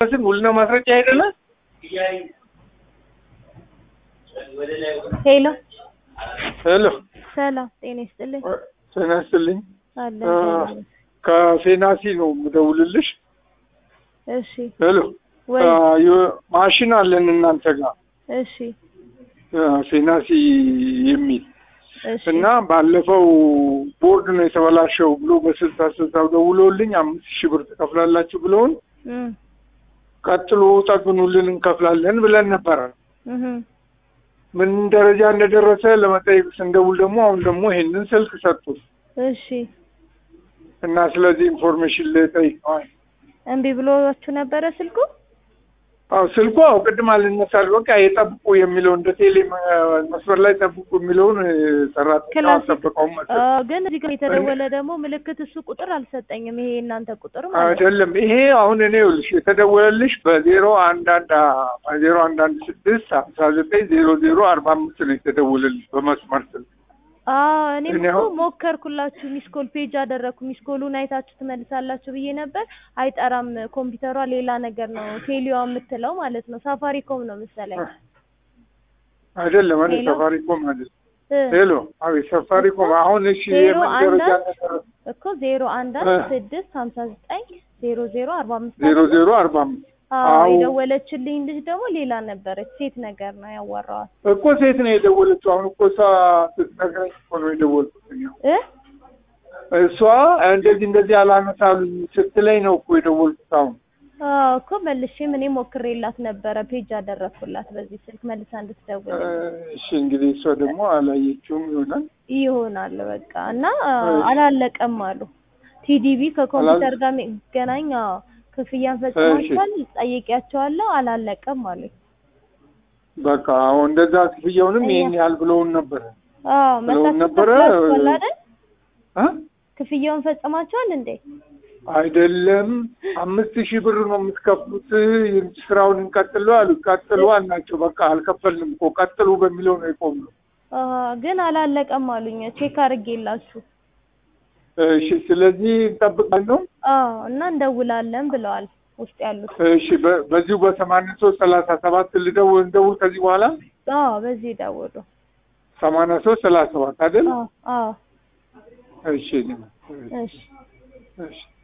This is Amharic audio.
ስን ውልና ማስረጃ አይደለ? ሄሎ ሄሎ ሰላም ጤና ይስጥልኝ። ጤና ይስጥልኝ። አለ ከፌናሲ ነው የምደውልልሽ። እሺ ሄሎ ወይ ማሽን አለን እናንተ ጋር እሺ ፌናሲ የሚል እሺ እና ባለፈው ቦርድ ነው የተበላሸው ብሎ በስልሳ ስልሳው ደውለውልኝ አምስት ሺህ ብር ትከፍላላችሁ ብለውን እም ቀጥሎ ጠግኑልን እንከፍላለን ብለን ነበረ። እህ ምን ደረጃ እንደደረሰ ለመጠየቅ ስንደውል ደግሞ አሁን ደግሞ ይሄንን ስልክ ሰጡን እሺ እና ስለዚህ ኢንፎርሜሽን ልጠይቀዋል። እምቢ ብሎችሁ ነበረ ስልኩ? አዎ ስልኩ አዎ ቅድም አልነሳል በቃ የጠብቁ የሚለው እንደ ቴሌ መ- መስመር ላይ ጠብቁ የሚለውን ሰራተኛ ክላስ አልጠበቀውም መሰለኝ። አዎ፣ ግን እዚህ ጋር የተደወለ ደግሞ ምልክት እሱ ቁጥር አልሰጠኝም። ይሄ የእናንተ ቁጥር ማለት ነው። አይደለም ይሄ አሁን እኔ ይኸውልሽ የተደወለልሽ በዜሮ አንድ አንድ ዜሮ አንድ አንድ ስድስት ሀምሳ ዘጠኝ ዜሮ ዜሮ አርባ አምስት ነው የተደወለልሽ በመስመር ስልክ። አዎ እኔም እኔ እኮ አሁን- ሞከርኩላችሁ። ሚስኮል ፔጅ አደረግኩ። ሚስኮሉን አይታችሁ ትመልሳላችሁ ብዬ ነበር። አይጠራም። ኮምፒውተሯ ሌላ ነገር ነው ቴሌዋ የምትለው ማለት ነው። ሳፋሪኮም ነው መሰለኝ። አይደለም እኔ ሄሎ? ሰፋሪኮም አይደለም። እ ሄሎ አቤት ሰፋሪኮም አሁን እሺ ዜሮ የምን አንድ ደረጃ አንድ እንደደረሰ እኮ ዜሮ አንድ አንድ እ ስድስት ሀምሳ ዘጠኝ ዜሮ ዜሮ አርባ አምስት ዜሮ አይደለ? ዜሮ አርባ አምስት አዎ አዎ የደወለችልኝ ልጅ ደግሞ ሌላ ነበረች። ሴት ነገር ነው ያዋራዋል እኮ ሴት ነው የደወለችው። አሁን እኮ እሷ ስትነግረኝ እኮ ነው የደወልኩት። እኛ እ እሷ እንደዚህ እንደዚህ አላነሳሉኝ ስትለኝ ነው እኮ የደወልኩት። አሁን አዎ እኮ መልሼም እኔ ሞክሬላት ነበረ። ፔጅ አደረግኩላት በዚህ ስልክ መልሳ እንድትደውል እሺ እንግዲህ እሷ ደግሞ አላየችውም ይሆናል። ይሆናል በቃ እና አ, እሺ። አላለቀም አሉ። ቲዲቢ ከኮምፒውተር ጋር የሚገናኝ አዎ፣ ክፍያን ፈጽማችኋል ጠይቂያቸዋለሁ አላለቀም አሉ። በቃ አሁን እንደዛ ክፍያውንም እኛ- ይሄን ያህል ብለውን ነበረ አዎ ብለውን መታችሁ ነበረ። ከፍላችኋል አይደል? እ? ክፍያውን ፈጽማችኋል እንዴ? አይደለም አምስት ሺህ ብር ነው የምትከፍሉት፣ ስራውን እንቀጥሉ አሉ። ቀጥሉ አልናቸው። በቃ አልከፈልንም እኮ ቀጥሉ በሚለው ነው የቆምነው። አ ግን አላለቀም አሉኝ። ቼክ አድርጌላችሁ እሺ ስለዚህ እንጠብቃለን። አዎ እና እንደውላለን ብለዋል ውስጥ ያሉት። እሺ በ- በዚሁ በሰማንያ ሶስት ሰላሳ ሰባት ልደውል እንደውል ከዚህ በኋላ አዎ በዚህ ደውሉ። ሰማንያ ሶስት ሰላሳ ሰባት አይደል? አዎ አዎ እሺ እሺ እሺ